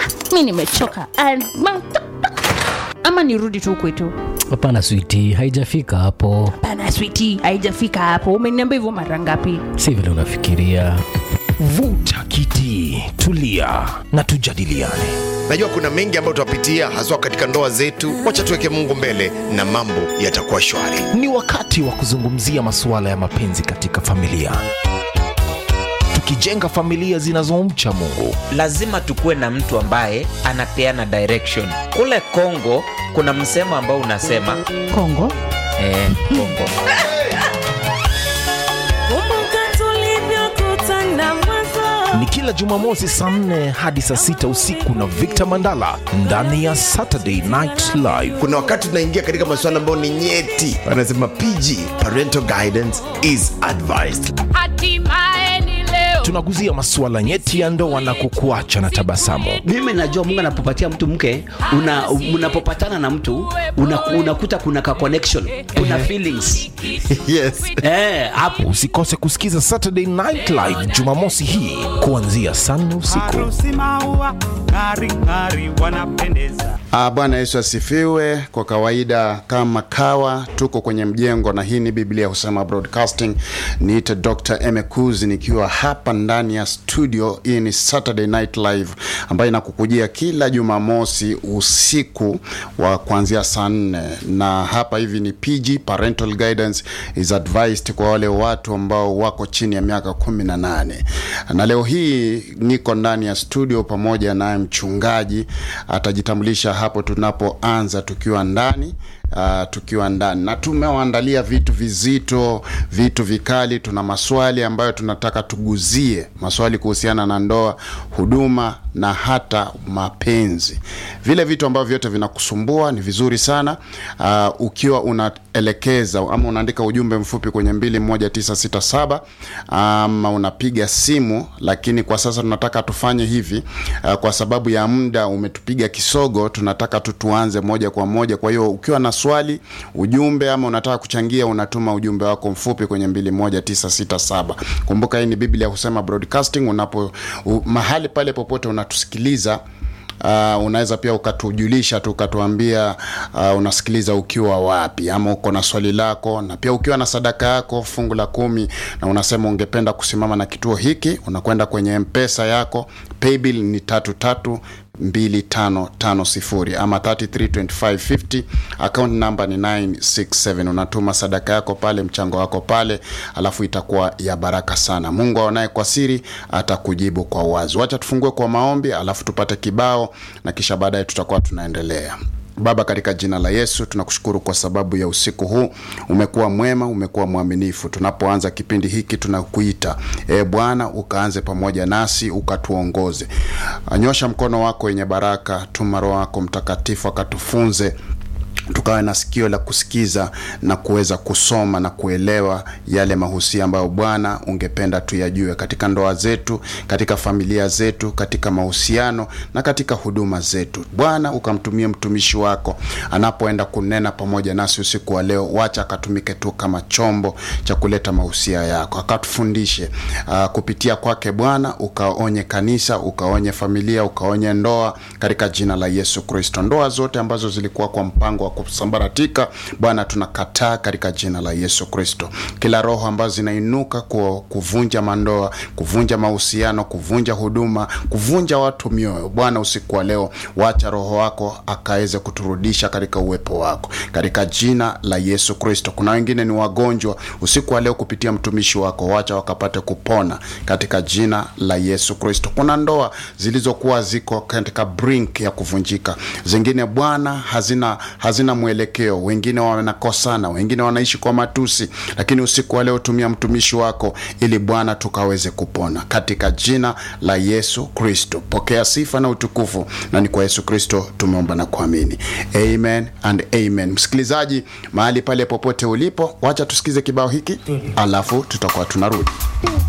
mi nimechoka And ma- ama nirudi tu kwetu hapana switi haijafika hapo pana switi haijafika hapo umeniambia hivyo mara ngapi si vile unafikiria vuta kiti tulia na tujadiliane najua kuna mengi ambayo tutapitia haswa katika ndoa zetu wacha tuweke mungu mbele na mambo yatakuwa shwari ni wakati wa kuzungumzia masuala ya mapenzi katika familia tukijenga familia zinazomcha mungu lazima tukuwe na mtu ambaye anapeana direction kule kongo kuna msemo ambao unasema kongo eh, kongo Kumbuka tulivyokutana mwanzo. ni kila jumamosi saa 4 hadi saa 6 usiku na victor mandala ndani ya saturday night live kuna wakati tunaingia katika masuala ambayo ni nyeti wanasema pg parental guidance is advised tunaguzia masuala nyeti ya ndoa na kukuacha na tabasamu mimi najua mungu anapopatia mtu mke una, unapopatana na mtu una, unakuta kuna ka connection kuna feelings yes eh, hapo usikose kusikiza saturday night live jumamosi hii kuanzia saa nne usiku harusi maua ng'ari ng'ari wanapendeza Ah, Bwana Yesu asifiwe. Kwa kawaida kama kawa, tuko kwenye mjengo na hii ni Biblia husema broadcasting. Niite Dr. Emekuzi nikiwa hapa ndani ya studio. Hii ni Saturday Night Live ambayo inakukujia kila Jumamosi usiku wa kuanzia saa nne, na hapa hivi ni PG, parental guidance is advised kwa wale watu ambao wako chini ya miaka kumi na nane. Na leo hii niko ndani ya studio pamoja naye mchungaji atajitambulisha hapo tunapoanza tukiwa ndani Uh, tukiwa ndani na tumewaandalia vitu vizito vitu vikali tuna maswali ambayo tunataka tuguzie maswali kuhusiana na ndoa huduma na hata mapenzi vile vitu ambavyo vyote vinakusumbua ni vizuri sana uh, ukiwa unaelekeza ama unaandika ujumbe mfupi kwenye 21967 ama unapiga simu lakini kwa sasa tunataka tufanye hivi uh, kwa sababu ya muda umetupiga kisogo tunataka tu tuanze moja kwa moja kwa hiyo ukiwa na swali ujumbe ama unataka kuchangia unatuma ujumbe wako mfupi kwenye 21967 kumbuka hii ni biblia husema broadcasting unapo u, mahali pale popote unatusikiliza Uh, unaweza pia ukatujulisha tu ukatuambia uh, unasikiliza ukiwa wapi ama uko na swali lako na pia ukiwa na sadaka yako fungu la kumi na unasema ungependa kusimama na kituo hiki unakwenda kwenye mpesa yako paybill ni tatu tatu 2550 ama 332550 account number ni 967 unatuma sadaka yako pale mchango wako pale alafu itakuwa ya baraka sana mungu aonaye kwa siri atakujibu kwa uwazi wacha tufungue kwa maombi alafu tupate kibao na kisha baadaye tutakuwa tunaendelea baba katika jina la yesu tunakushukuru kwa sababu ya usiku huu umekuwa mwema umekuwa mwaminifu tunapoanza kipindi hiki tunakuita e bwana ukaanze pamoja nasi ukatuongoze nyosha mkono wako wenye baraka tuma roho wako mtakatifu akatufunze tukawe na sikio la kusikiza na kuweza kusoma na kuelewa yale mahusia ambayo bwana ungependa tuyajue katika ndoa zetu katika familia zetu katika mahusiano na katika huduma zetu bwana ukamtumie mtumishi wako anapoenda kunena pamoja nasi usiku wa leo wacha akatumike tu kama chombo cha kuleta mahusia yako akatufundishe uh, kupitia kwake bwana ukaonye kanisa ukaonye familia ukaonye ndoa katika jina la yesu kristo ndoa zote ambazo zilikuwa kwa mpango wa kusambaratika bwana tunakataa katika jina la yesu kristo kila roho ambazo zinainuka ku, kuvunja mandoa kuvunja mahusiano kuvunja huduma kuvunja watu mioyo bwana usiku wa leo wacha roho wako akaweze kuturudisha katika uwepo wako katika jina la yesu kristo kuna wengine ni wagonjwa usiku wa leo kupitia mtumishi wako wacha wakapate kupona katika jina la yesu kristo kuna ndoa zilizokuwa ziko katika brink ya kuvunjika zingine bwana hazina hazina mwelekeo wengine wanakosana wengine wanaishi kwa matusi lakini usiku wa leo tumia mtumishi wako ili bwana tukaweze kupona katika jina la yesu kristo pokea sifa na utukufu na ni kwa yesu kristo tumeomba na kuamini amen and amen msikilizaji mahali pale popote ulipo wacha tusikize kibao hiki alafu tutakuwa tunarudi